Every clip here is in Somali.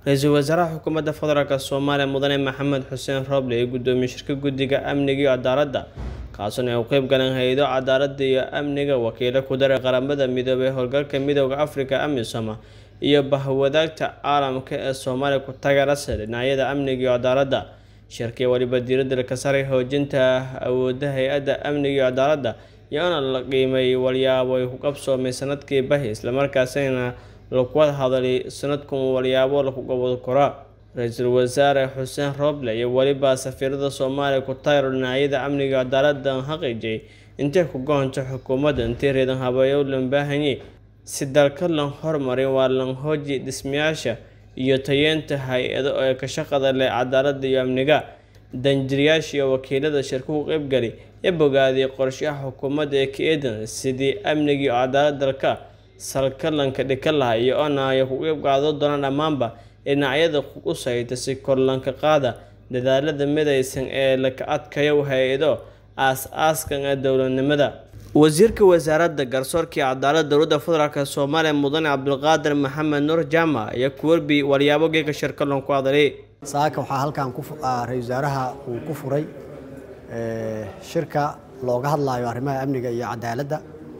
ra-iisul wasaaraha xukuumadda federaalk soomaaliya mudane maxamed xuseen roble ee guddoomiye shirka guddiga amniga iyo cadaaladda kaasuna ay u qeyb galeen hay-ado cadaaladda iyo amniga wakiilo ku daray qaramada midoobay howlgalka midooda afrika amisom iyo bahwadaagta caalamka ee soomaaliya ku taageerasa dhinacyada amniga iyo cadaaladda shirkii waliba diiradda ka saray xoojinta awoodda hay-adda amniga iyo cadaaladda iyoona la qiimeeyay walyaabo ay ku qabsoomay sanadkii bahi islamarkaasina lagu hadalay sanadkan walyaabo lagu gobol koraa ra-iisul wasaare xuseen roble iyo weliba safiirada soomaaliya ku taageero dhinacyada amniga cadaaladda xaqiijiyay intay ku goonto xukuumadda intii reedan habeeyo lan baahanyay si dalka lan hormarin waa lan hooji dhismayaasha iyo tayeenta hay-ado ee ka shaqada leh cadaaladda iyo amniga danjirayaasha iyo wakiilada shirka ku qeybgali ee bogaadiyay qorshaha xukuumadda ee ka eedan sidii amniga iyo cadaalad dalka salkalanka dhika laha iyo ona ay ku qeyb qaado doonaan dhammaanba dhinacyada u sayta si korlanka qaada dadaalada midaysan ee laka adkayo hay-ado aas-aaskan ee dowladnimada wasiirka wasaaradda garsoorka iyo cadaaladda dowladda federaalk soomaaliya mudane cabdulqaadir maxamed nuur jaamac iyo kuwarbi walyaabo geeka shirkalon ku hadalay saaka waxaa halkan ra-isul wasaaraha uu ku furay shirka looga hadlayo arrimaha amniga iyo cadaaladda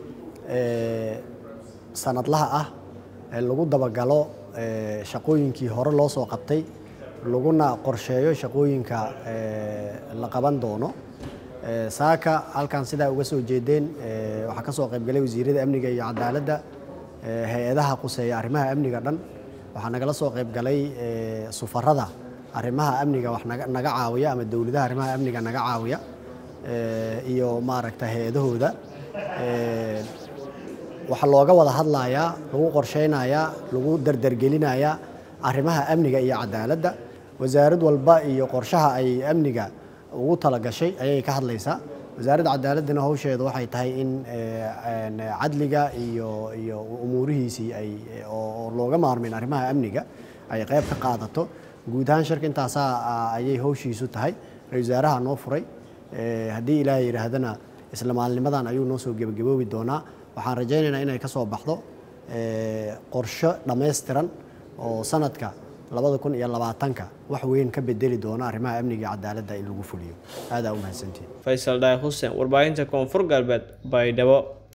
sanadlaha ah ee lagu dabagalo shaqooyinkii hore loo soo qabtay laguna qorsheeyo shaqooyinka la qaban doono saaka halkan sidaa uga soo jeedeen waxaa ka soo qaybgalay wasiirada amniga iyo cadaaladda hay-adaha quseeya arrimaha amniga dhan waxaa nagala soo qaybgalay sufarada arrimaha amniga wax naga caawiya ama dowladaha arrimaha amniga naga caawiya iyo maaragta hay-adahooda waxaa looga wada hadlayaa lagu qorsheynayaa lagu dardargelinayaa arrimaha amniga iyo cadaaladda wasaarad walba iyo qorshaha ay amniga ugu talagashay ayay ka hadlaysaa wasaaradda cadaaladdana hawsheeda waxay tahay in cadliga iyo iyo umuurihiisii ay oo looga maarmin arrimaha amniga ay qayb ka qaadato guud ahaan shirka intaasaa ayay hawshiisu tahay ra-isul wasaaraha noo furay haddii ilaahay yidhaahdana isla maalnimadan ayuu noo soo gebagaboobi doonaa waxaan rajaynaynaa inay ka soo baxdo qorsho dhammaystiran oo sanadka labada kun iyo labaatanka wax weyn ka bedeli doona arrimaha amniga iyo cadaaladda in lagu fuliyo aadaa u mahadsantihin faysal dhaay xuseen warbaahinta koonfur galbeed baydhabo